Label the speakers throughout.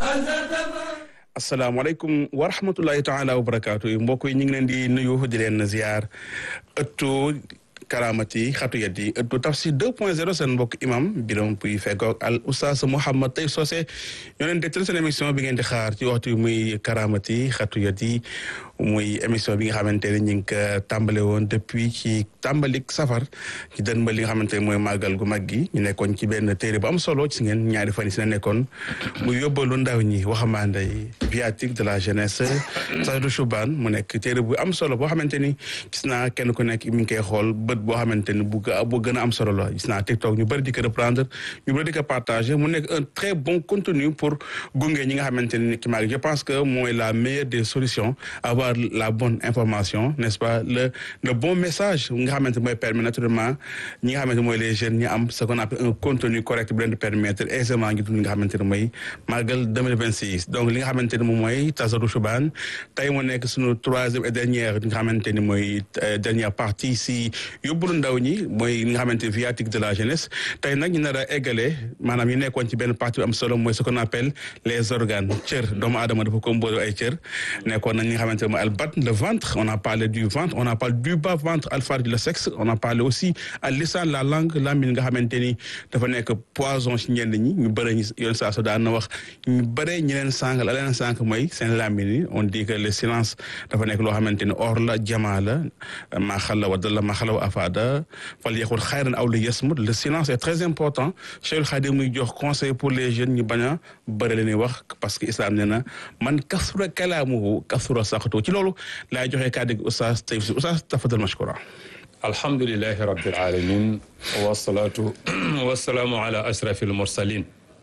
Speaker 1: asalaamaaleykum wa rahmatullahi taala wa barakaatu yi mbokk yi ñu ngi leen di nuyu di leen ziar ëttu karamati xatu yat yi ëttu tafsir 2 point 0 seen mbokk imam biram puy fekkoog al oustaz Mouhammad Tay Socé ñoo leen dégtal seen émission bi ngeen di xaar ci waxtu bi muy karamati xatu yat yi muy émission bi nga xamante ne ñu ngi ko tàmbale woon depuis ci tàmbalik safar ci dën ba li nga xamante ne mooy màggal gu mag gi ñu nekkoon ci benn téere bu am solo ci ngeen ñaari fan yi si la nekkoon mu yóbbalu ndaw ñi waxambaane yi viatique de la jeunesse Saydou Choubane mu nekk téere bu am solo boo xamante ni gis naa kenn ku nekk mi ngi koy xool bët boo xamante ni bu bu gën a am solo la gis naa TikTok ñu bëri di ko reprendre ñu bëri di ko partager mu nekk un très bon contenu pour gunge ñi nga xamante ni ki maag je pense que mooy la meilleure des solutions avoir la bonne information n'est-ce pas le le bon message nga xamante mooy permettre naturellement ñi nga xamante mooy les jeunes ñi am ce qu'on appelle un contenu correct bu leen di permettre aisément ngi dund li nga xamante ne mooy màggal 2026 donc li nga xamante ne moom mooy Tazarou Choubane tey mu nekk suñu troisième et dernière li nga xamante ni mooy dernière partie si yóbbulu ndaw ñi mooy li nga xamante viatique de la jeunesse tey nag ñu nar a eggale maanaam ñu nekkoon ci benn partie bu am solo mooy ce qu'on appelle les organes cër doomu aadama dafa composé ay cër nekkoon nañ li nga xamante ne mooy al batn le ventre on a parlé du ventre on a parlé du bas ventre al farj le sexe on a parlé aussi al lisan la langue lamine nga xamante ni dafa nekk poison ci ñenn ñi ñu bëre ñi yoon saa so daan na wax ñu bëre ñi leen sànq la leen sànq mooy seen lamine yi on dit que le silence dafa nekk loo xamante ni or la jamaa la maa xala wa dalla maa xala wa afada fal yaqul xayran aw li yasmut le silence est très important Cheikh Khadim muy jox conseil pour les jeunes ñu bañ a bëri leen wax parce que islam nee na man kasura kalaamuhu kasura saxatu ci loolu laay joxe kàddu gi oustaz tey oustaz tafadal mashkura
Speaker 2: alhamdulilahi rabbil alamin wasalaatu wasalaamu ala ashrafil mursalin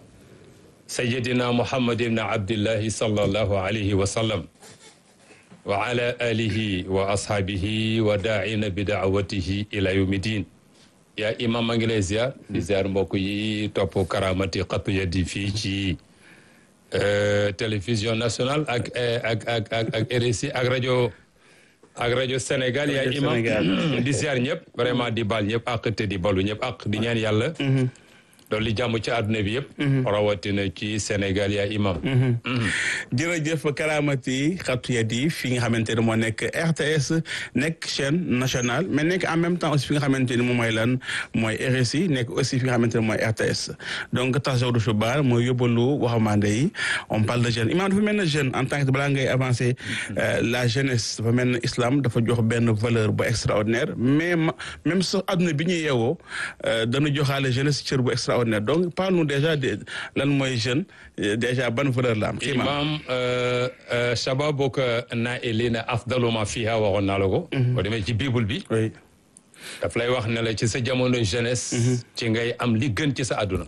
Speaker 2: sayidina muhammad ibn abdillahi sallallahu alayhi wa sallam wa ala alihi wa ashaabihi wa daa'ina bi daawatihi ila yawmi din yaa imam a ngi lay ziar di ziar mbokk yi topp karamati xatu yadi fii ci télévision nationale ak ak ak ak ak RSI ak rajo ak rajo Sénégal yaa imam di ziar ñëpp vraiment di baal ñëpp ak te di balu ñëpp ak di ñaan yàlla loolu li jàmm ci àdduna bi yëpp rawatina ci Sénégal yaa imam
Speaker 1: jërëjëf karamati xatu yat yi fi nga xamante ne moo nekk RTS nekk chaîne nationale mais nekk en même temps aussi fi nga xamante ni moom mooy lan mooy RSI nekk aussi fi nga xamante ne mooy RTS donc Tazarou Choubane mooy yóbbalu waxambaane yi on parle de jeune imam dafa mel ne jeune en tant que balaa ngay avancer la jeunesse dafa mel ne islam dafa jox benn valeur bu extraordinaire mais même sax àdduna bi ñuy yeewoo dana joxaale jeunesse cër bu extraordinaire donc parle-nous déjà de lan mooy jeune déjà ban valeur la am.
Speaker 2: imam shababuka naa'iliina afdalu ma fiha waxoon naa la ko. boo demee ci bible bi.
Speaker 1: oui.
Speaker 2: daf lay wax ne la ci sa jamono jeunesse. ci ngay am li gën ci sa àdduna.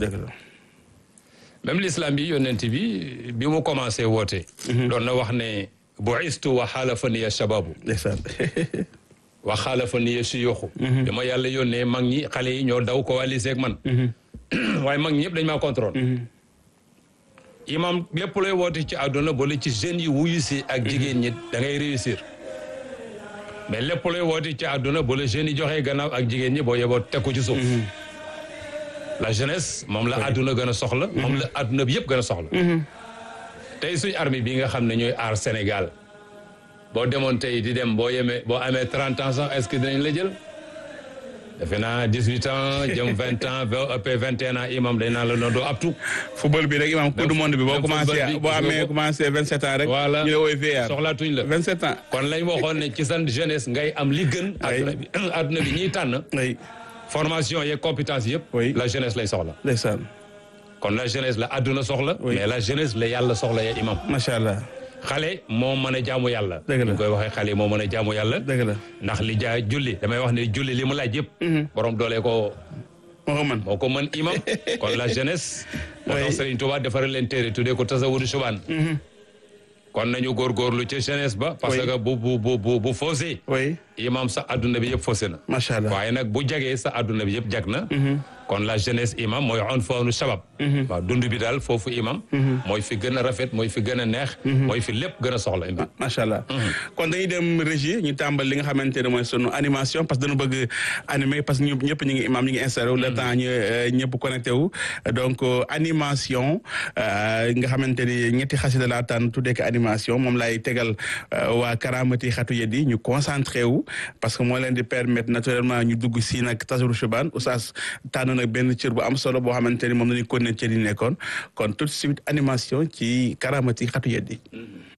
Speaker 2: même l'islam bi yonent bi bi mu commencé woote. doon na wax ne bu'istu wa xaalafaniya shababu.
Speaker 1: ndeysaan.
Speaker 2: wa xaalafaniya suyuxu. dama yàlla yónnee mag ñi xale yi ñoo daw coalisé ak man. waaye mag ñi ñëpp dañ maa contrôle imam lépp looy woote ci àdduna boole ci jeunes yi wuyu si ak jigéen ñi da ngay réussir mais lépp looy woote ci àdduna boole jeunes yi joxe gannaaw ak jigéen ñi boo yeboo teg ko ci suuf la jeunesse moom la àdduna gën a soxla moom la àdduna bi yëpp gën a soxla tey suñ armée bi nga xam ne ñooy aar Sénégal boo demoon tey di dem boo yemee boo amee trente ans sax est-ce que dinañ la jël defe naa dix huit ans jëm vingt ans ba ëpp vingt et un ans imam dañ naan la noonu doo aptu.
Speaker 1: football bi rek imam coupe du monde bi boo commencé boo amee commencé vingt sept ans rek.
Speaker 2: voilà
Speaker 1: ñu ne wooy VR
Speaker 2: soxlaatuñ la.
Speaker 1: vingt sept ans.
Speaker 2: kon lañ waxoon ne ci san jeunesse ngay am li gën. adduna bi adduna bi ñiy tànn.
Speaker 1: oui.
Speaker 2: formation yeeg compétence yëpp.
Speaker 1: Oui.
Speaker 2: la jeunesse lay soxla.
Speaker 1: ndeysaan
Speaker 2: kon la jeunesse la adduna soxla.
Speaker 1: Oui.
Speaker 2: mais la jeunesse la yàlla soxla ya imam.
Speaker 1: macha allah
Speaker 2: xale moo mën a jaamu yàlla.
Speaker 1: Dëgg la
Speaker 2: ñu koy waxee xale moo mën a jaamu yàlla.
Speaker 1: dëgg la
Speaker 2: ndax li jaa julli damay wax ne julli li mu laaj yëpp. borom doole ko.
Speaker 1: moo ko mën
Speaker 2: moo ko mën imam kon la jeunesse. moo
Speaker 1: Oui.
Speaker 2: tax Serigne Touba defaral leen téere tuddee ko Tazawudu Choubane. kon nañu góorgóorlu ca jeunesse ba. parce
Speaker 1: Oui.
Speaker 2: que bu bu bu bu bu faussé.
Speaker 1: oui
Speaker 2: imam sa adduna bi yëpp faussé na.
Speaker 1: macha allah
Speaker 2: waaye nag bu jagee sa adduna bi yëpp jag na. kon la jeunesse imam mooy on foonu sabab waaw dund bi daal foofu imam mooy fi gën a rafet mooy fi gën a neex mooy fi lépp gën a soxla imam
Speaker 1: macha allah kon dañuy dem régie ñu tàmbal li nga xamante ne mooy sunu animation parce que dañu bëgg animer parce que ñu ñëpp ñu ngi imam ñu ngi installé wu le temps ñu ñëpp connecté wu donc animation nga xamante ni ñetti xasida laa tànn tuddee ko animation moom laay tegal waa karamati xatu yeddi ñu concentré wu parce que moo leen di permettre naturellement ñu dugg si nag tasuru chuban oustaz tànn nag benn cër bu am solo boo xamante ni moom lañuy continuer cër yi nekkoon kon tout de suite animation ci karamati xatu yeddi